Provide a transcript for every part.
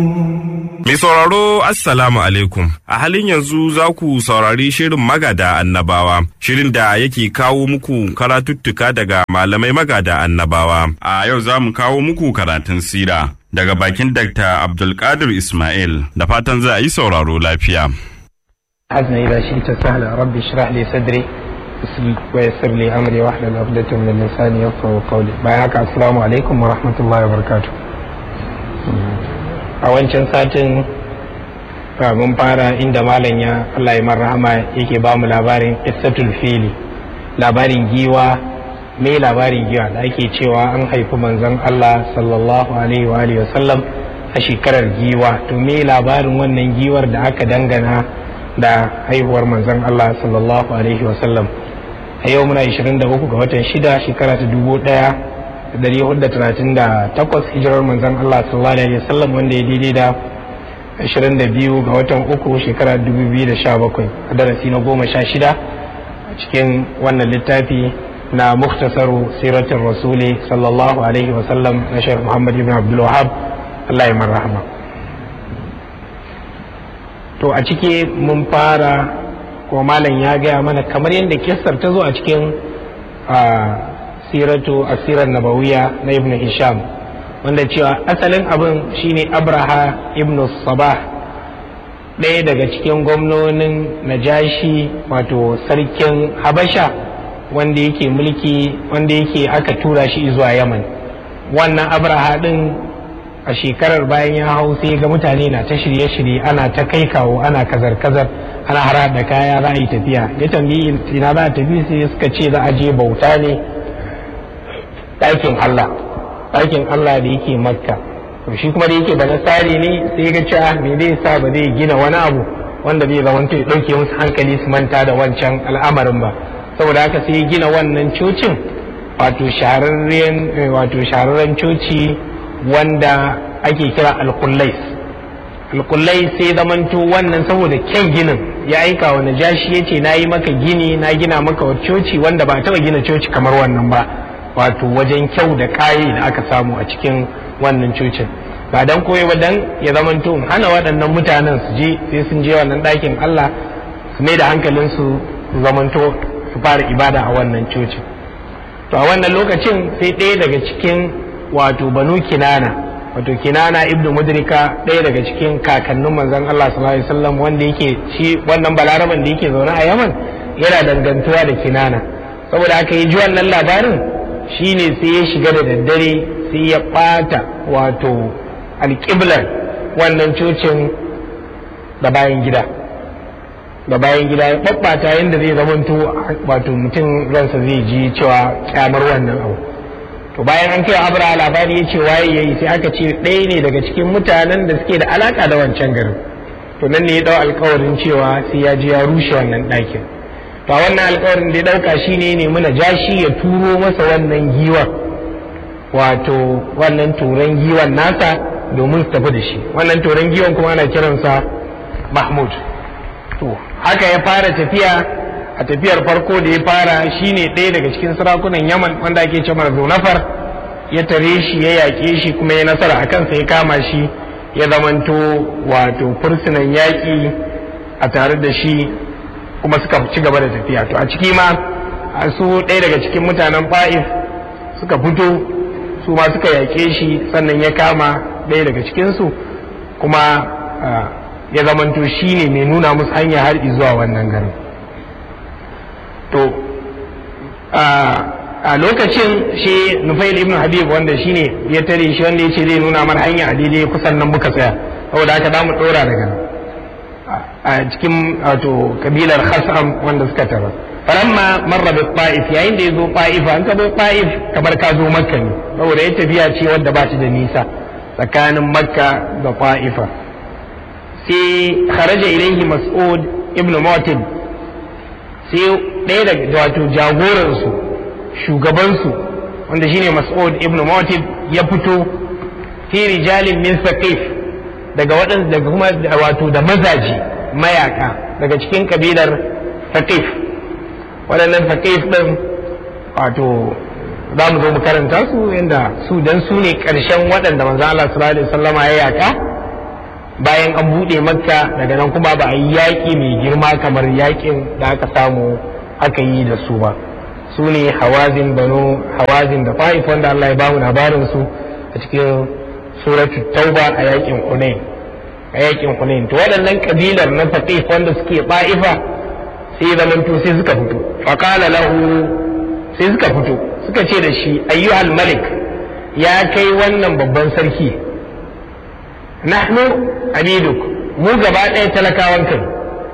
Mai sauraro Assalamu alaikum. A halin yanzu za ku saurari shirin magada annabawa, shirin da yake kawo muku karatuttuka daga malamai magada annabawa. A yau za mu kawo muku karatun sira daga bakin Dr. Abdulkadir Ismail da fatan za a yi sauraro lafiya. حزن إذا شئت سهلا ربي اشرح لي صدري ويسر لي أمري واحلل عقدة من لساني يفقهوا قولي بايعك السلام عليكم ورحمة الله وبركاته a wancan satin mun fara inda malam ya Allah ya rahama yake ba mu labarin qissatul fili labarin giwa me labarin giwa da ake cewa an haifi manzon Allah sallallahu alaihi wa alihi wasallam a shekarar giwa to me labarin wannan giwar da aka dangana da haihuwar manzon Allah sallallahu alaihi wasallam a yau muna 23 ga watan shida shekara ta dubu ɗaya. 438 hijirar manzon Allah sallallahu alaihi wasallam wanda ya daidai da 22 ga watan uku shekara 2017 a darasi na goma sha shida a cikin wannan littafi na muktasaru siratin rasuli sallallahu alaihi wasallam na shek muhammad ibn abdul wahab Allah ya marhama to a ciki mun fara ko malam ya gaya mana kamar yadda kissar ta zo a cikin siratu asirar nabawiya na ibn hisham wanda cewa asalin abin shine abraha ibn sabah ɗaya daga cikin gwamnonin najashi wato sarkin habasha wanda yake mulki wanda yake aka tura shi zuwa yaman wannan abraha ɗin a shekarar bayan ya hau sai ga mutane na ta shirye-shirye ana ta kai kawo ana kazar-kazar ana hara da kaya za a yi tafiya ya tambayi ina za a tafi sai suka ce za a je bauta ne ɗakin Allah ɗakin Allah da yake makka to shi kuma da yake da nasari ne sai ga cewa me zai sa ba zai gina wani abu wanda zai zama ya ɗauke musu hankali su manta da wancan al'amarin ba saboda haka sai gina wannan cocin wato shahararren wato shahararren coci wanda ake kira alkullais alkullais sai zamanto wannan saboda kyan ginin ya aika wa najashi ya ce na yi maka gini na gina maka coci wanda ba taɓa gina coci kamar wannan ba wato wajen kyau da kayi da aka samu a cikin wannan cocin ba dan koyi ba dan ya zamanto hana waɗannan mutanen su je sai sun je wannan ɗakin Allah su mai da hankalin su zamanto su fara ibada a wannan cocin to a wannan lokacin sai ɗaya daga cikin wato banu kinana wato kinana ibnu mudrika ɗaya daga cikin kakannin manzon Allah sallallahu alaihi wasallam wanda yake shi wannan balaraban da yake zaune a Yaman yana dangantuwa da kinana saboda aka yi ji wannan labarin shine sai ya shiga da daddare sai ya ɓata wato alƙiblar wannan cocin da bayan gida da bayan gida ya ɓaɓɓata yadda zai zamanto wato mutum ransa zai ji cewa kyamar wannan abu to bayan an kai abra labari ya ce waye ya yi sai aka ce ɗaya ne daga cikin mutanen da suke da alaka da wancan garin to nan ne ya ɗau alkawarin cewa sai ya je ya rushe wannan ɗakin to wannan alkawarin da ya dauka shine ne muna jashi ya turo masa wannan giwan wato wannan turan giwan nasa domin su tafi da shi wannan turan giwan kuma ana kiransa mahmud to haka ya fara tafiya a tafiyar farko da ya fara shine ɗaya daga cikin sarakunan yaman wanda ake cewa zunafar ya tare shi ya yaƙe shi kuma ya nasara a kansa ya kama shi ya zamanto wato fursunan yaƙi a tare da shi kuma suka ci gaba da tafiya to a ciki ma su ɗaya daga cikin mutanen fa'if suka fito su ma suka yaƙe shi sannan ya kama ɗaya daga cikinsu kuma ya zamanto shi ne mai nuna musu hanya har zuwa wannan garin to a lokacin shi nufail ibn habib wanda shi ne ya tare shi wanda ya ce zai nuna mar hanya a daidai kusan nan muka tsaya saboda haka za mu ɗora daga nan a cikin wato kabilar khasam wanda suka tara falamma marra bi ta'if yayin da yazo ta'if an ka zo ta'if kamar ka zo makka ne saboda ya tafiya ce wadda ba ta da nisa tsakanin makka da ta'ifa sai kharaja ilaihi mas'ud ibn mu'tib sai ɗaya daga wato jagoransu shugabansu wanda shine mas'ud ibn mu'tib ya fito fi rijalin min saqif daga waɗanda daga kuma wato da mazaji mayaka daga cikin kabilar saqif waɗannan saqif ɗin wato za mu zo mu karanta su yadda su dan su ne ƙarshen waɗanda manzo Allah sallallahu alaihi wasallama ya yaka bayan an buɗe makka daga nan kuma ba a yi yaƙi mai girma kamar yaƙin da aka samu aka yi da su ba su ne hawazin banu hawazin da fa'if wanda Allah ya bamu labarin su a cikin suratu tauba a yaƙin hunain a yaƙin hunain to waɗannan kabilar na faqif wanda suke ba'ifa sai zamanto sai suka fito faqala lahu sai suka fito suka ce da shi ayyuhal malik ya kai wannan babban sarki nahnu abiduk mu gaba ɗaya talakawan kai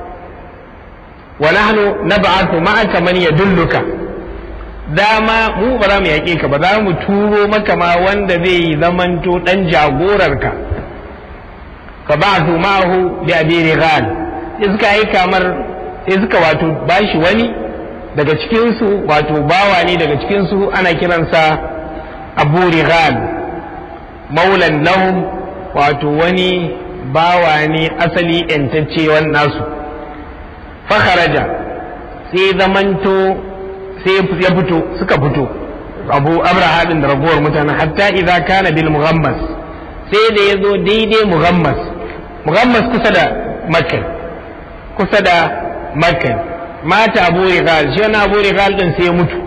wa nahnu nab'athu ma'aka man yadulluka dama mu ba za mu yaƙe ka ba za mu turo maka ma wanda zai zamanto dan jagorarka ka ba'athu ma'ahu bi abi rigal sai suka yi kamar sai suka wato bashi wani daga cikinsu wato bawa ne daga cikinsu ana kiransa abu rigal maulan lahum wato wani bawa ne asali ‘yantacce nasu fakharaja sai zamanto sai ya fito suka fito abu abraha din da ragowar mutane hatta idza kana bil mughammas sai da ya zo daidai mughammas mughammas kusa da makka kusa da makka mata abu rigal shi wani abu rigal din sai ya mutu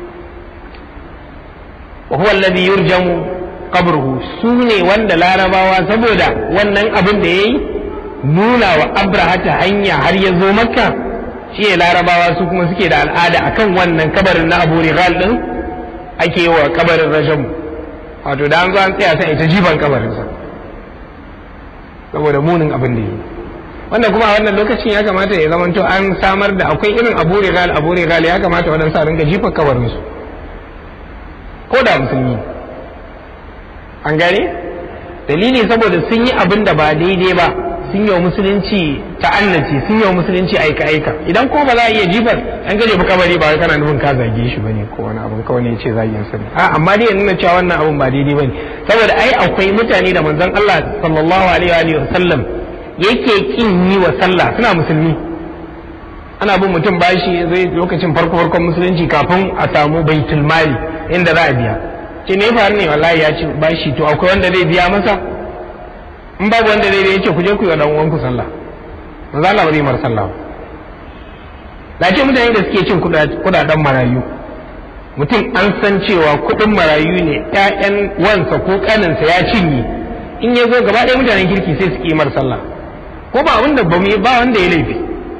wa huwa alladhi yurjamu qabruhu su ne wanda larabawa saboda wannan abin da yayi nuna wa abraha ta hanya har ya zo makka shi ne larabawa su kuma suke da al'ada akan wannan kabarin na abu rigal din ake wa kabarin rajamu wato da an zo an tsaya sai ita jiban kabarinsa saboda munin abin da yi wanda kuma a wannan lokacin ya kamata ya zamanto an samar da akwai irin abu rigal abu rigal ya kamata waɗansu a ringa jifan kabarinsu ko da musulmi an gane dalili saboda sun yi abin da ba daidai ba sun yi wa musulunci ta'annaci sun yi wa musulunci aika aika idan ko ba za a iya jifar an gaje ba kabari ba kana nufin ka zage shi bane ko wani abin kawai ne ce zagin sani a amma dai nuna cewa wannan abin ba daidai bane saboda ai akwai mutane da manzon Allah sallallahu alaihi wa sallam yake kin yi wa sallah suna musulmi ana bin mutum bashi zai lokacin farko farkon musulunci kafin a samu baitul mali inda za a biya ce ne faru ne wallahi ya ci bashi to akwai wanda zai biya masa in babu wanda zai yace ku je ku yi wa dan uwanku sallah manzo Allah ba zai mar sallah ba ce mutane da suke cin kudaden marayu mutum an san cewa kudin marayu ne ƴaƴan wansa ko kaninsa ya cinye in ya zo gaba ɗaya mutanen kirki sai su mar sallah ko ba abin da ba ba wanda ya laifi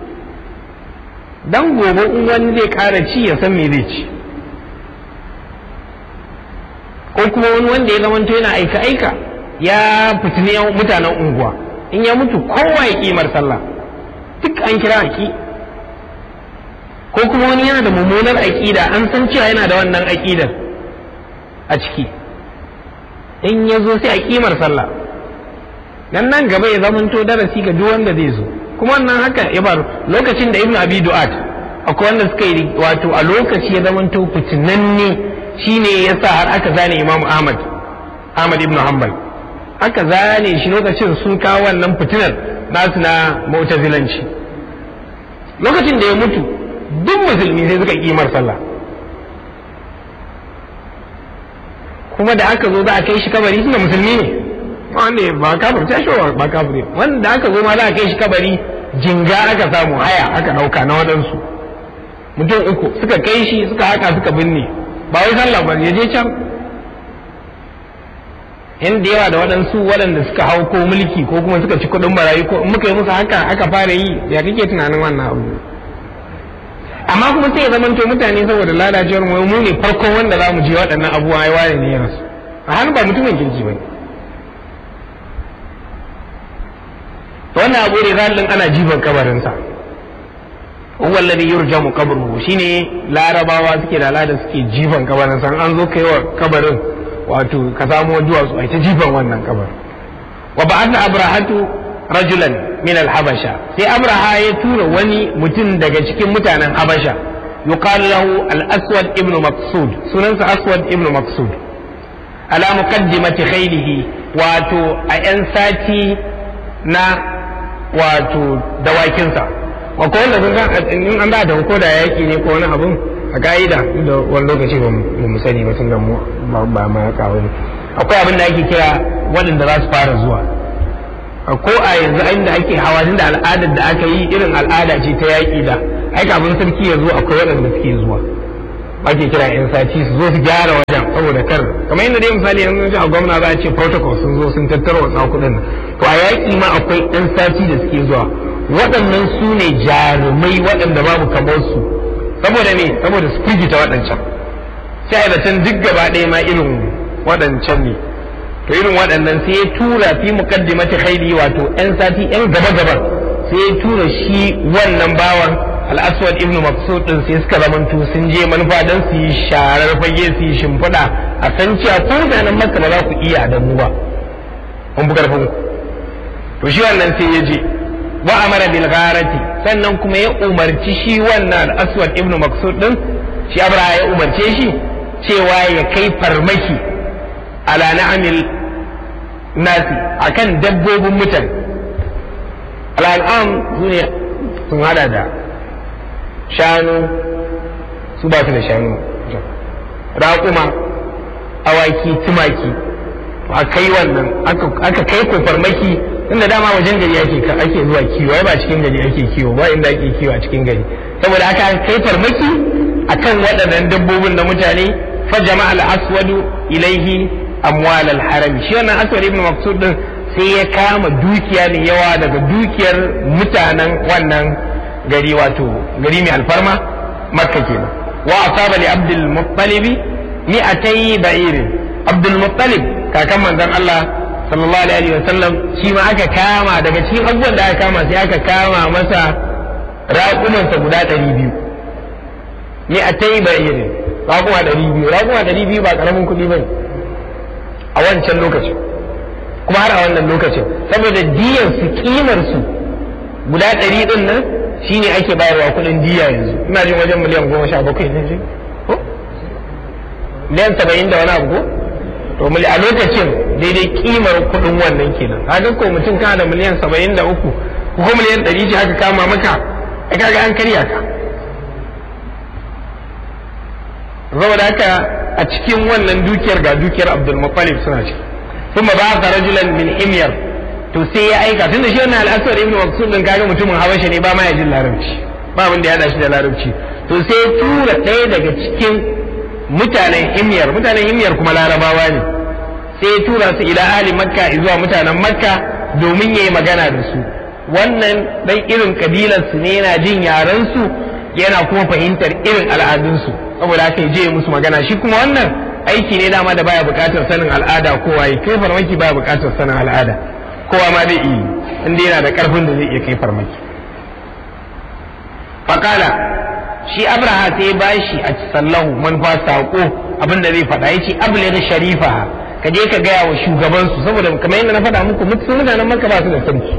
dan gobe in wani zai ƙara ci ya san me zai ci ko kuma wani wanda ya zamanto yana aika aika ya fitini mutanen unguwa in ya mutu kowa ya kimar sallah duk an kira aki ko kuma wani yana da mummunar aƙida an san cewa yana da wannan aƙidar a ciki in ya zo sai a kimar sallah dan nan gaba ya zamanto darasi ga duk wanda zai zo kuma wannan haka ya faru lokacin da ibnu abi du'at akwai wanda suka yi wato a lokaci ya zamanto fitinanne shine yasa har aka zane imamu ahmad ahmad ibnu hanbal aka zane shi lokacin sun kawo wannan fitinar nasu na mu'tazilanci lokacin da ya mutu duk musulmi sai suka kimar sallah kuma da aka zo za a kai shi kabari suna musulmi ne wanda ba kafir ta shi ba kafir wanda aka zo ma za a kai shi kabari jinga aka samu haya aka dauka na waɗansu mutum uku suka kai shi suka haka suka binne ba wai sallah ba ya je can in da yawa da waɗansu waɗanda suka hau ko mulki ko kuma suka ci kuɗin barayi ko in muka yi musu haka aka fara yi ya kake tunanin wannan abu amma kuma sai ya zamanto mutane saboda lalacewar mu mu ne farkon wanda za mu je waɗannan abubuwa ya waye ne ya rasu a hannu ba mutumin kirki ba wannan abu ne zalin ana jiban kabarinsa huwa alladhi yurjamu qabruhu shine larabawa suke da al'ada suke jiban kabarinsa an zo kai wa kabarin wato ka samo duwatsu ai ta jifan wannan kabar wa ba'atha abrahatu rajulan min al-habasha sai abraha ya tura wani mutum daga cikin mutanen habasha yuqal lahu al-aswad ibn maqsud sunansa aswad ibn maqsud ala muqaddimati khaylihi wato a yan sati na wato dawakinsa wa ko wanda kun in an ba da ko da yaki ne ko wani abun a ka'ida da wani lokaci ba mu sani ba tunda mu ba ma ya kawo ne akwai abin da ake kira waɗanda za su fara zuwa ko a yanzu inda ake hawa da al'adar da aka yi irin al'ada ce ta yaƙi da ai kafin sarki ya zo akwai waɗanda suke zuwa ake kira yan sati su zo su gyara wajen saboda kar kamar yadda dai misali yanzu a gwamna za a ce protocol sun zo sun tattara wasu kuɗin nan to a yaƙi ma akwai yan sati da suke zuwa waɗannan su ne jarumai waɗanda babu kamar su saboda me saboda su firgita waɗancan sai da can duk gaba ɗaya ma irin waɗancan ne to irin waɗannan sai ya tura fi muqaddimati khayli wato yan sati yan gaba gaba sai ya tura shi wannan bawan al-aswad ibn maqsud din sai suka zamanto sun je manufa dan su yi sharar fage su yi shimfiɗa a san cewa ko mutanen makka ba za ku iya da mu ba mun bu karfin ku to shi wannan sai ya je wa amara bil gharati sannan kuma ya umarci shi wannan al-aswad ibn maqsud din shi abraha ya umarce shi cewa ya kai farmaki ala na'amil nasi akan dabbobin mutane al'am su ne sun hada da shanu su ba su da shanu raƙuma awaki tumaki a kai wannan aka kai ko farmaki inda dama wajen gari ake ake zuwa kiwo ba cikin gari ake kiwo ba inda ake kiwo a cikin gari saboda aka kai farmaki akan waɗannan dabbobin na mutane fa jama'a al-aswadu ilaihi amwal al-haram shi wannan aswad ibn maksud din sai ya kama dukiya ne yawa daga dukiyar mutanen wannan gari wato gari mai alfarma makka kenan wa asaba li abdul muttalib mi'atay ba'irin abdul muttalib kakan manzon Allah sallallahu alaihi wasallam shi ma aka kama daga cikin abubuwan da aka kama sai aka kama masa raƙumansa guda ɗari biyu mi'atay ba'irin raƙuma ɗari biyu raƙuma ɗari biyu ba ƙaramin kuɗi ba ne a wancan lokacin kuma har a wannan lokacin saboda diyar su kimar su guda ɗari ɗin nan shine ake bayarwa kuɗin diya yanzu ina jin wajen miliyan goma sha bakwai ne ji ko miliyan saba'in da wani abu ko to a lokacin daidai kimar kuɗin wannan kenan haka ko mutum kana da miliyan saba'in da uku ko miliyan ɗari ce aka kama maka ai kaga an karya ka saboda haka a cikin wannan dukiyar ga dukiyar Abdul Muttalib suna ciki kuma ba ka rajulan min himyar to sai ya aika tunda shi wannan al-Aswad ibn Maksud din kaga mutumin Habasha ne ba ma ya jin larabci ba abin da ya hada shi da larabci to sai ya tura ɗaya daga cikin mutanen himyar mutanen himyar kuma larabawa ne sai ya tura su ila ahli makka zuwa mutanen makka domin yayi magana da su wannan dan irin kabilar su ne yana jin yaran su yana kuma fahimtar irin al'adunsu saboda haka je musu magana shi kuma wannan aiki ne dama da baya bukatar sanin al'ada kowa yi kai farmaki baya bukatar sanin al'ada kowa ma zai iya inda yana da karfin da zai iya kai farmaki fakala shi abraha sai ba shi a sallahu manufa saƙo abinda zai faɗa ya ce abule da sharifa ka je ka gaya wa shugabansu saboda kamar yadda na faɗa muku mutanen maka ba su da sarki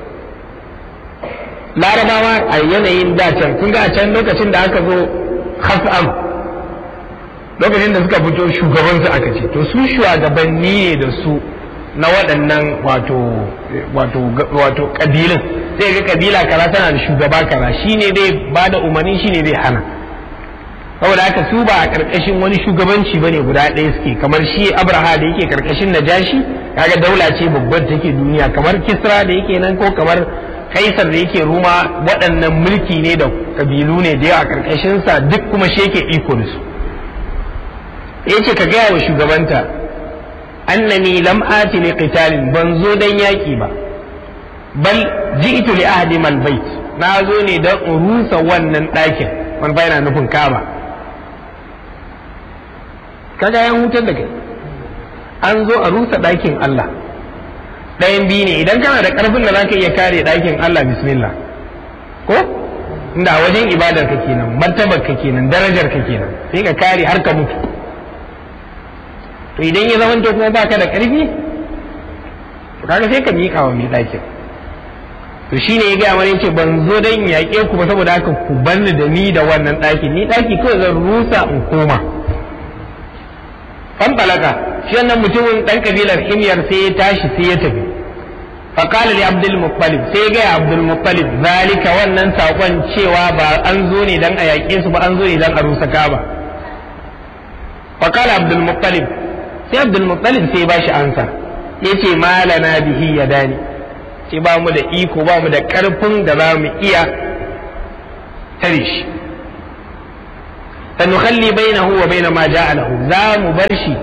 larabawa a yanayin dacen kun ga a can lokacin da aka zo khas'am lokacin da suka fito shugabansu aka ce to su shugabanni ne da su na waɗannan wato wato wato kabilun sai ga kabila kaza tana da shugaba kaza shine zai ba da umarni shine zai hana saboda haka su ba a karkashin wani shugabanci bane guda ɗaya suke kamar shi abraha da yake karkashin najashi kaga daula ce babbar take duniya kamar kisra da yake nan ko kamar kaisar da yake ruma waɗannan mulki ne da kabilu ne da yawa a karkashinsa duk kuma shi yake iko da su yace ka gaya wa shugabanta annani lam ati li qitalin ban zo dan yaki ba bal ji'tu li ahdi mal bait na zo ne dan in rusa wannan ɗakin wani yana nufin kaba kaga yan hutar da kai an zo a rusa ɗakin Allah ɗayan biyu ne idan kana da ƙarfin da zaka iya kare ɗakin Allah bismillah ko inda a wajen ibadar ka kenan martabar ka kenan darajar ka kenan sai ka kare har ka mutu to idan ya zamanto kuma baka da ƙarfi to kaga sai ka miƙa wa mai ɗakin to shine ya gaya mana yace ban zo dan yaƙe ku ba saboda haka ku banni da ni da wannan ɗakin ni ɗaki kawai zan rusa in koma fan balaka shi wannan mutumin ɗan kabilar himyar sai ya tashi sai ya tafi فقال لعبد المطلب sai ga Abdul Muttalib zalika wannan sakon cewa ba an zo ne dan a yaƙe su ba an zo ne dan a rusa Kaaba فقال عبد المطلب sai Abdul Muttalib sai ba shi ansa yace malana bihi yadani ce ba mu da iko ba mu da ƙarfin da za mu iya tare shi sanukhalli bainahu wa baina ma ja'a lahu za mu bar shi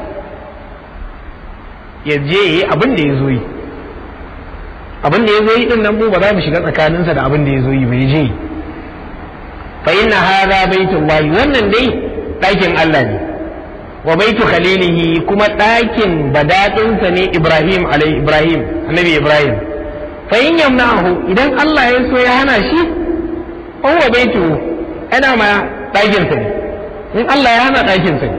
ya je yi abin da ya zo yi abin da ya zo yi din nan mu ba za mu shiga tsakaninsa da abin da ya zo yi bai je fa inna hadha baitullahi wannan dai ɗakin Allah ne wa baitu khalilihi kuma ɗakin badadinsa ne Ibrahim alai Ibrahim annabi Ibrahim fa in yamna'ahu idan Allah ya so ya hana shi huwa baitu ana ma ɗakin sa ne in Allah ya hana ɗakin sa ne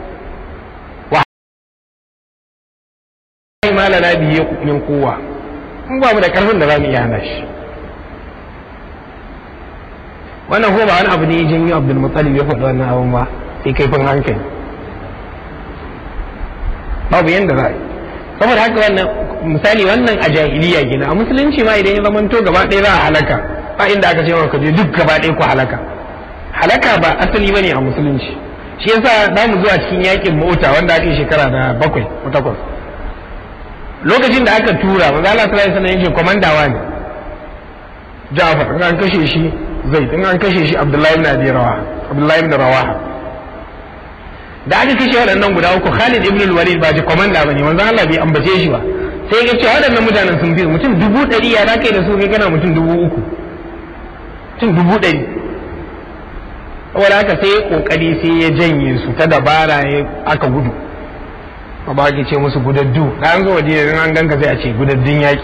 wa ma lana bihi min quwwa in ba mu da karfin da za mu iya hana shi wannan ko ba wani abu ne ya janyo Abdul Muttalib ya faɗi wannan abun ba sai kaifin hankali babu yanda za a yi saboda haka wannan misali wannan a jahiliya gina a musulunci ma idan ya zamanto gaba ɗaya za a halaka ba inda aka ce ka je duk gaba ɗaya ku halaka halaka ba asali bane a musulunci shi yasa za mu zuwa cikin yakin mota wanda aka yi shekara da bakwai ko takwas lokacin da aka tura manzo Allah sallallahu alaihi wasallam yake komandawa ne Ja'far in an kashe shi Zaid in an kashe shi Abdullahi ibn Abi Rawaha Abdullahi ibn Rawaha da aka kashe waɗannan guda uku Khalid ibn al-Walid ba ji komanda bane manzo Allah bai ambace shi ba sai ga cewa waɗannan mutanen sun fi mutum dubu ɗari ya za kai da su kai kana mutum dubu uku mutum dubu ɗari saboda haka sai ya kokari sai ya janye su ta dabara ya aka gudu ba ba ke ce musu gudaddu da an zo waje an ganka sai a ce gudaddun yaƙi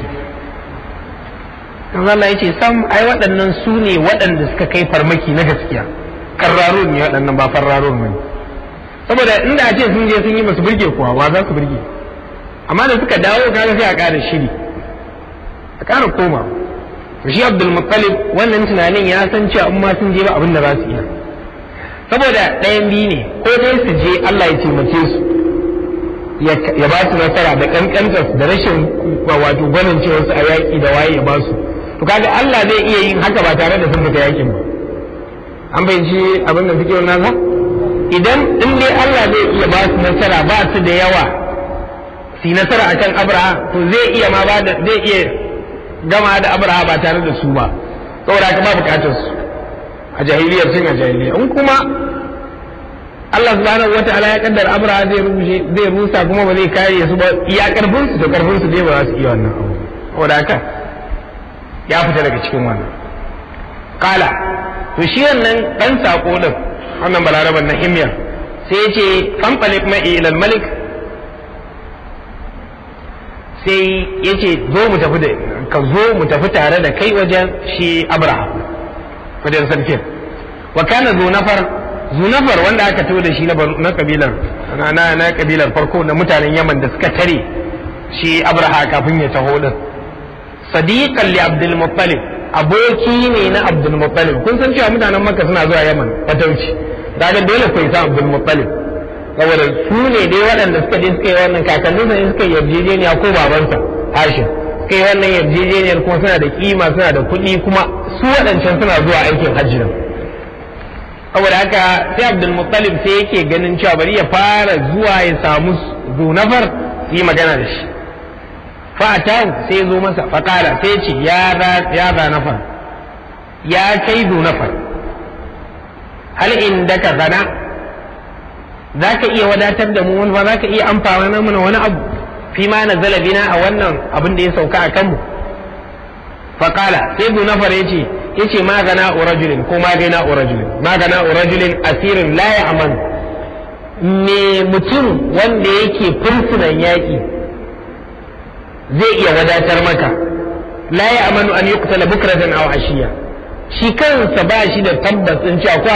Allah ya ce sam ai waɗannan su ne waɗanda suka kai farmaki na gaskiya karrarun ne waɗannan ba farrarun ne saboda inda a ce sun je sun yi masu burge kuwa wa za su burge amma da suka dawo kaga sai a ƙara shiri a ƙara koma to shi Abdul Muttalib wannan tunanin ya san cewa in ma sun je ba abin da za su iya saboda ɗayan biyu ne ko dai su je Allah ya taimake su ya ba su nasara da kankantar da rashin wato gwanin cewa su a yaƙi da waye ya ba su to kaga Allah zai iya yin haka ba tare da sun fita yaƙin ba an bayyana abin da suke nasa idan in dai Allah zai iya ba su nasara ba su da yawa su nasara akan Abraha to zai iya ma ba da zai iya gama da Abraha ba tare da su ba saboda haka ba bukatar su a jahiliyar sun a jahiliya in kuma Allah subhanahu wa ta'ala ya kaddara Abraha zai rushe zai rusa kuma ba zai kare su ba iya karfin su to karfin su dai ba za su iya wannan abu saboda haka ya fita daga cikin wannan kala to shi wannan dan sako din wannan balaraban na himyar sai ya ce fanfalik ma'i ilal malik sai ya ce zo mu tafi da ka zo mu tafi tare da kai wajen shi abraham wajen sarkin wa kana zunafar zunafar wanda aka to da shi na kabilar na na kabilar farko na mutanen yaman da suka tare shi abraha kafin ya taho din sadiqan li abdul muttalib aboki ne na abdul muttalib kun san cewa mutanen makka suna zuwa yaman fatauci daga dole ku isa abdul muttalib saboda su ne dai waɗanda suka je suka yi wannan kakannin sa suka yi yarjejeniya ko babansa hashim suka yi wannan yarjejeniyar kuma suna da kima suna da kuɗi kuma su waɗancan suna zuwa aikin hajji nan saboda haka sai abdul muttalib sai yake ganin cewa bari ya fara zuwa ya samu zunafar su yi magana da shi fa'atahu sai zo masa faƙala sai ce ya zanafar ya kai zunafar hal inda ka zana za ka iya wadatar da mu wani ba za ka iya amfana mana wani abu fi ma na zalabina a wannan abin da ya sauka a kanmu faƙala sai zunafar ya ce ya ce ma gana urajulin ko ma gana urajulin ma gana urajulin asirin la ya aman me mutum wanda yake fursunan yaƙi zai iya wadatar maka la ya amanu an yuqtala bukratan aw ashiya shi kansa ba shi da tabbas in cewa